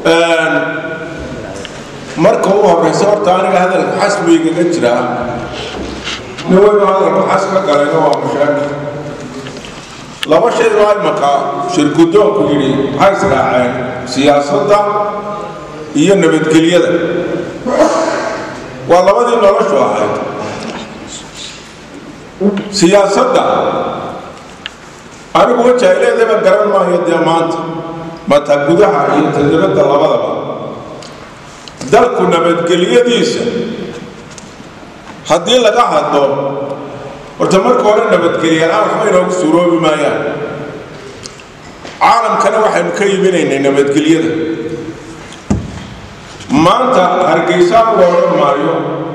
marka u horeysa horta aniga hadalka xasbigagaga jiraa nin weynu hadalka xas ka galayna waa mashaakil laba shay baa imaka shirgudoonku yidhi maxay israaceen siyaasadda iyo nabadgelyada waa labadii noloshu ahayd siyaasadda anigu wajahaileedaba garan maayo dee maanta mata gudaha iyo tajribadda labadaba dalku nabadgelyadiisa haddii laga hadlo horta marka hore nabadgelyalaan waxba inoogu suuroobi maayaan caalamkana waxaynu ka iibinaynay nabadgelyada maanta hargeysaa u odhan maayo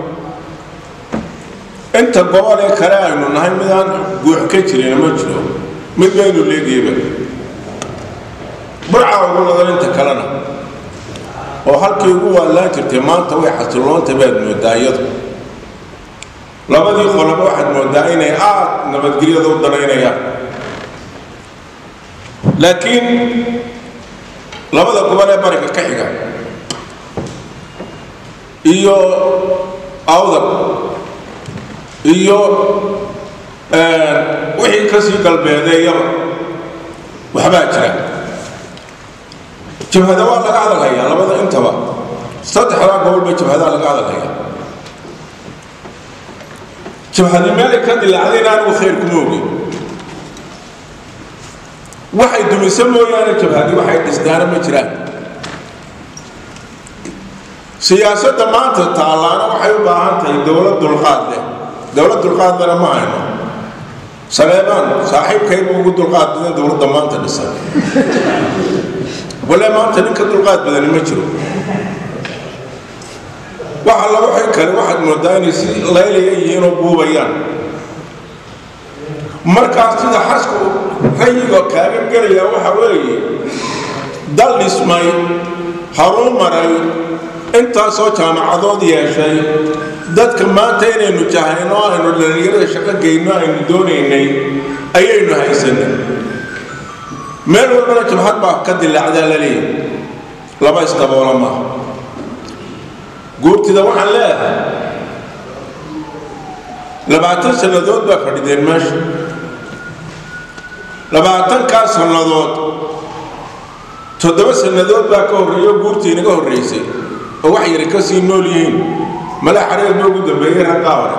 inta gobol ee kale aynu nahay midaan guux ka jirin ma jiro mid baynu leegayba burca ugu ladan inta kalena oo halkii ugu waallaan jirtay maanta way xasiloonta baad moodaa iyadu labadii qoloba waxaad moodaa inay aad nabadgelyada u danaynayaan laakiin labada gobol ee bariga ka xiga iyo awdar iyo wixii kasii galbeedeeyaba waxbaa jira jabhada waa laga hadalhayaa labada intaba saddexdaa gobolba jabhadaa laga hadalhayaa jabhadi meelay ka dilaacdayna anigu khayr kuma ogin waxay dumiso mooyaane jabhadi waxay dhisdaana ma jiraan siyaasadda maanta taallaana waxay u baahan tahay dowlad dulqaad leh dowlad dulqaad lena ma hayno saleebaan saaxiibkayba ugu dulqaad badan dowladda maanta dhisan wale maanta ninka dulqaad badani ma jiro waxa lagu xig kale waxaad moodaa inay si laylaya yihiin oo buubayaan markaas sida xasku rayiga kaaga gelaya waxa weeye dal dhismay haruu maray intaasoo jaamacadood yeeshay dadka maanta inaynu jahayno aynu dhalinyarada shaqo geyno aynu doonaynay ayaynu haysanay meel walbana jabhad baa ka dilaacdaa la leeyahay laba isdaboola maaha guurtida waxaan leedahay labaatan sannadood baa fadhideen meesha labaatankaa sannadood toddoba sannadood baa ka horreeyo guurtii inaga horreysay oo wax yari ka sii nool yihiin mala xareer ba ugu dambeeyey raggaa hore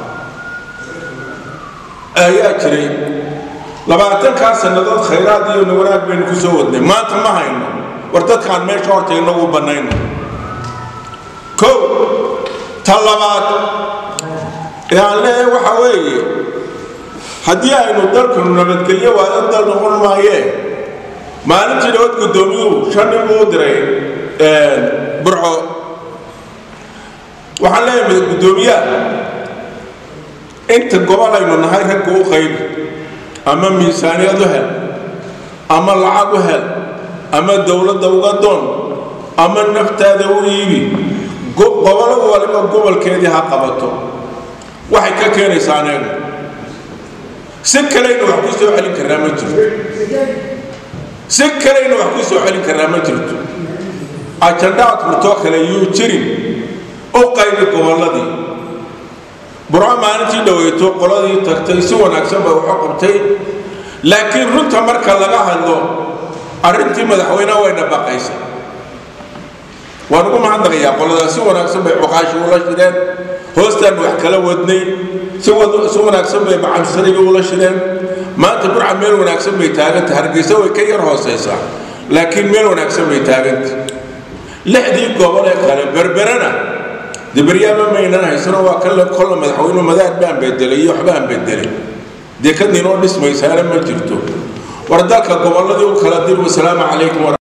ayaa jiray labaatankaa sannadood khayraad iyo wanaag baynu ku soo wadnay maanta ma hayno war dadkaan meesha horta inagu bannayno kow ta labaad ee aan leeyahay waxa weeye haddii aynu dalkanu nabadgelyo waayo dal noqon maayee maalintii nabad guddoomiyuhu shan nin buu u diray burco waxaan leeyahay guddoomiyaha inta gobol aynu nahay ragga u qaybi ama miisaaniyad u hel ama lacag u hel ama dowladda uga doon ama naftaada u iibi gobollo waliba gobolkeedii ha qabato waxay ka keenaysaa aneegu si kalayna wax ku soo celin karnaa ma jirto si kalayna wax ku soo celin karnaa ma jirto ajandhaad furtoo kale yuu jirin u qaybi gobolladii burco maalintii dhaweyto qoladii tagtay si wanaagsan bay waxu qabtay laakiin runta marka laga hadlo arrintii madaxweyneha way dhaqaysay waan ugu mahadnaqayaa qoladaas si wanaagsan bay cuqaashi ula shideen hoostaan wax kala wadnay si wanaagsan bay macansarigii ula shideen maanta burca meel wanaagsan bay taaganta hargeysa way ka yar hooseysaa laakiin meel wanaagsan bay taaganta lixdii gobol ee kale berberana dee beryaama maynan haysano waa kale kolla madaxweyne madaar baan bedelay iyo waxbaan bedelay dee kadinoo dhismaysaana ma jirto war dalka gobolladii u kala dir wasalaamu calaykum